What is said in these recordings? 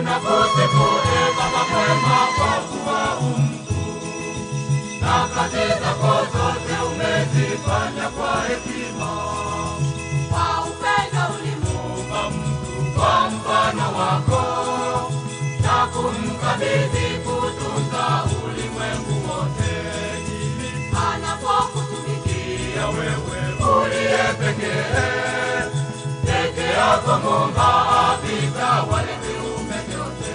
Ninakusifu e Baba mwema kwa kuwa umtu, na kazi zako zote umezifanya kwa hekima. Kwa upendo ulimuumba Mtu kwa mfano wako, na kumkabidhi kutunza ulimwengu wote. anapokutumikia Ya wewe uliye pekee, peke yako Muumba havitawale viumbe vyote.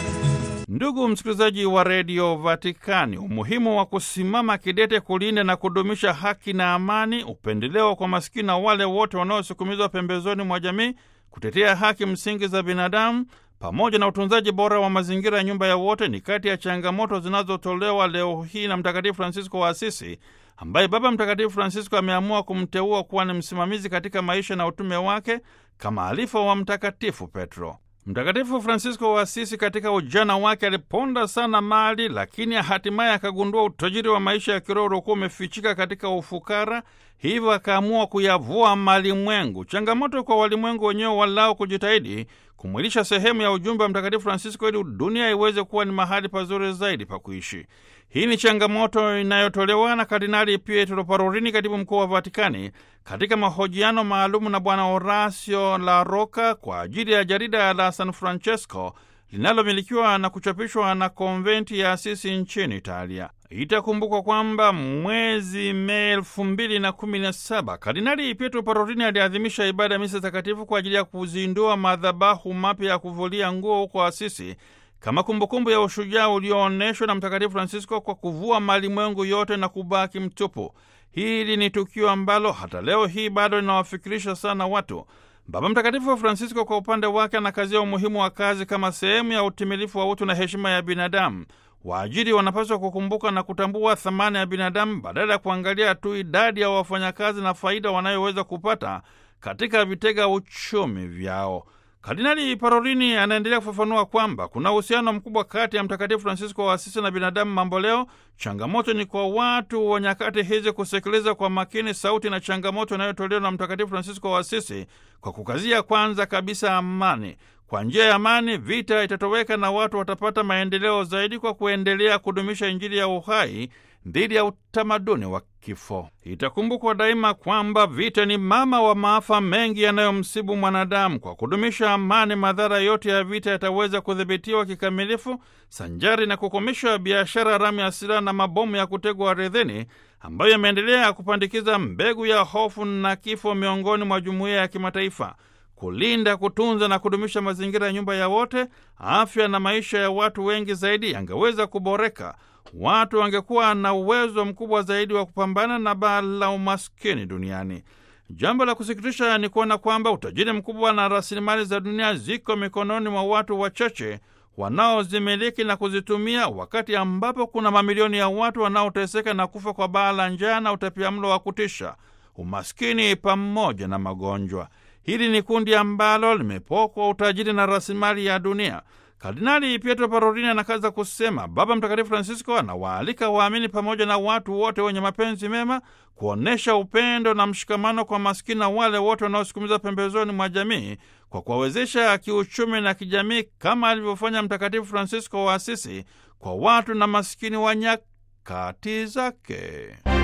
Ndugu msikilizaji wa redio Vatikani, umuhimu wa kusimama kidete kulinda na kudumisha haki na amani, upendeleo kwa masikini na wale wote wanaosukumizwa pembezoni mwa jamii, kutetea haki msingi za binadamu pamoja na utunzaji bora wa mazingira ya nyumba ya wote ni kati ya changamoto zinazotolewa leo hii na Mtakatifu Fransisko wa Asisi, ambaye Baba Mtakatifu Fransisko ameamua kumteua kuwa ni msimamizi katika maisha na utume wake kama alifa wa Mtakatifu Petro. Mtakatifu Fransisko wa Asisi katika ujana wake aliponda sana mali, lakini hatimaye akagundua utajiri wa maisha ya kiroho uliokuwa umefichika katika ufukara, hivyo akaamua kuyavua malimwengu. Changamoto kwa walimwengu wenyewe walao kujitahidi kumwilisha sehemu ya ujumbe wa Mtakatifu Fransisko ili dunia iweze kuwa ni mahali pazuri zaidi pa kuishi. Hii ni changamoto inayotolewa na Kardinali Pietro Parolin, katibu mkuu wa Vatikani, katika mahojiano maalumu na Bwana Horacio La Roca kwa ajili ya jarida la San Francesco linalomilikiwa na kuchapishwa na konventi ya Asisi nchini Italia. Itakumbukwa kwamba mwezi Mei elfu mbili na kumi na saba Kardinali Pietro Parolin aliadhimisha ibada ya misa takatifu kwa ajili ya kuzindua madhabahu mapya ya kuvulia nguo huko Asisi kama kumbukumbu ya ushujaa ulioonyeshwa na Mtakatifu Francisco kwa kuvua malimwengu yote na kubaki mtupu. Hili ni tukio ambalo hata leo hii bado linawafikirisha sana watu. Baba Mtakatifu Francisco kwa upande wake anakazia umuhimu wa kazi kama sehemu ya utimilifu wa utu na heshima ya binadamu. Waajiri wanapaswa kukumbuka na kutambua thamani ya binadamu badala ya kuangalia tu idadi ya wafanyakazi na faida wanayoweza kupata katika vitega uchumi vyao. Kardinali Parolini anaendelea kufafanua kwamba kuna uhusiano mkubwa kati ya Mtakatifu Fransisko wa Asisi na binadamu mamboleo. Changamoto ni kwa watu wa nyakati hizi kusikiliza kwa makini sauti na changamoto inayotolewa na Mtakatifu Fransisko wa Asisi kwa kukazia kwanza kabisa amani. Kwa njia ya amani, vita itatoweka na watu watapata maendeleo zaidi kwa kuendelea kudumisha Injili ya uhai dhidi ya utamaduni wa kifo. Itakumbukwa daima kwamba vita ni mama wa maafa mengi yanayomsibu mwanadamu. Kwa kudumisha amani, madhara yote ya vita yataweza kudhibitiwa kikamilifu, sanjari na kukomesha biashara haramu ya silaha na mabomu ya kutegwa ardhini ambayo yameendelea kupandikiza mbegu ya hofu na kifo miongoni mwa jumuiya ya kimataifa. Kulinda, kutunza na kudumisha mazingira ya nyumba ya wote, afya na maisha ya watu wengi zaidi yangeweza kuboreka. Watu wangekuwa na uwezo mkubwa zaidi wa kupambana na baa la umaskini duniani. Jambo la kusikitisha ni kuona kwamba utajiri mkubwa na rasilimali za dunia ziko mikononi mwa watu wachache wanaozimiliki na kuzitumia, wakati ambapo kuna mamilioni ya watu wanaoteseka na kufa kwa baa la njaa na utapiamlo wa kutisha, umaskini pamoja na magonjwa. Hili ni kundi ambalo limepokwa utajiri na rasilimali ya dunia. Kardinali Pietro Parolin anakaza kusema Baba Mtakatifu Francisco anawaalika waamini pamoja na watu wote wenye mapenzi mema kuonyesha upendo na mshikamano kwa maskini na wale wote wanaosukumiza pembezoni mwa jamii kwa kuwawezesha kiuchumi na kijamii kama alivyofanya Mtakatifu Francisco wa Asisi kwa watu na maskini wa nyakati zake.